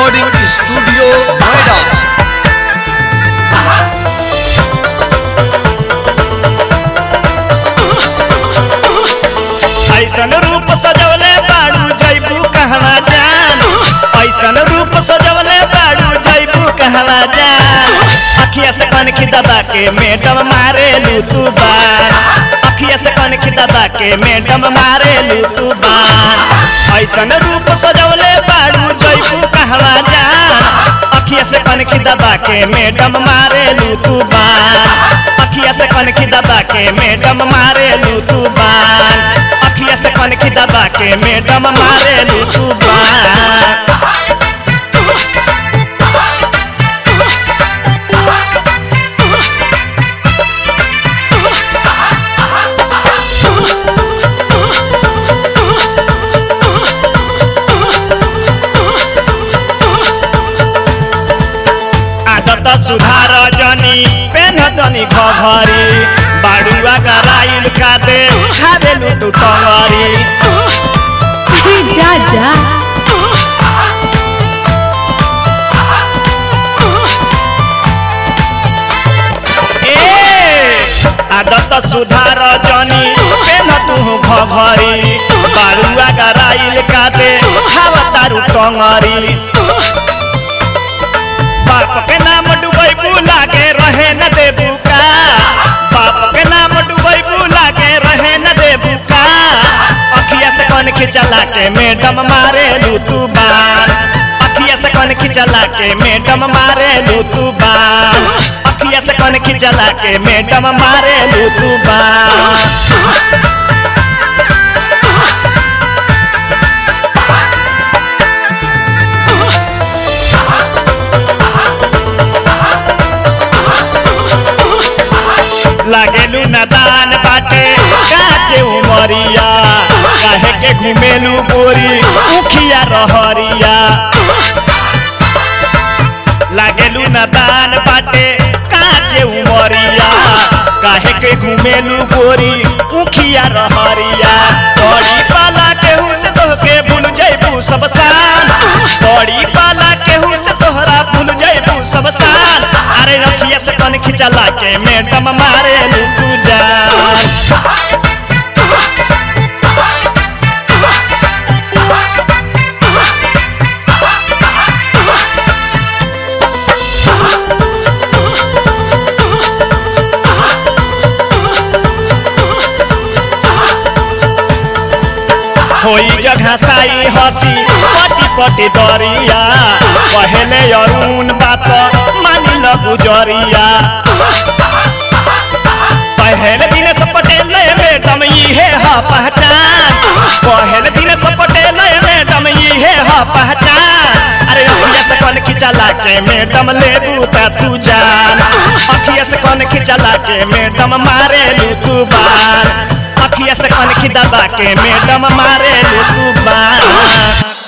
recording studio Noida ऐसन रूप सजवले बाड़ू जैबू कहवा जान ऐसन रूप सजवले बाड़ू जैबू कहवा जान अखिया से कनखी दबा के मैडम मारे लू तू बान अखिया से कनखी दबा के मैडम मारे लू तू बान ऐसन रूप सजवले बाड़ू जैबू कहवा जान अखिया से कनखी दबा के मैडम मारे लू तू बान अखिया से कनखी दबा के मैडम मारे लू तू बान अखिया से कनखी दबा के मैडम मारे लू तू बान आदत सुधार जनी पेन जनी घघरी बाडुआ गराइल कादे खाबेलु तू टंगरी अरे जा जा ए आदत सुधार जनी पेन तू घघरी बाडुआ गराइल कादे खावा तारू टंगरी बाप के नाम डुबई बुला के रहे न देबू का बाप के नाम डुबई बुला के रहे न देबू का अखिया से कौन खिंचला के मैडम मारे लू तू बान अखिया से कौन खिंचला के मैडम मारे लू तू बान अखिया से कौन खिंचला के मैडम मारे लू तू बान लागेलू नदान बाटे काचे उमरिया काहे के घुमेलू गोरी उखिया रहरिया लागेलू नदान बाटे काचे उमरिया काहे के घुमेलू गोरी उखिया रहरिया बड़ी पाला केहू से तोहके भूल जैबू सब सान बड़ी पाला केहू से तोहरा भूल जैबू सब सान अरे रखिया से कन खिंचला के मैडम मारे लू तू जान होई जगह साई हसी पटी पटी दरिया पहले अरुण बात मानी ल गुजरिया पहले दिन से पटेल मैडम इहे ह पहचान पहले दिन से पटेल मैडम इहे ह पहचान अरे अखिया से कौन खिंचला के मैडम ले बूता तू जान अखिया से कौन खिंचला के मैडम मारे लू तू बान अखिया से कौन खिदबा के मैडम मारे लू तू बान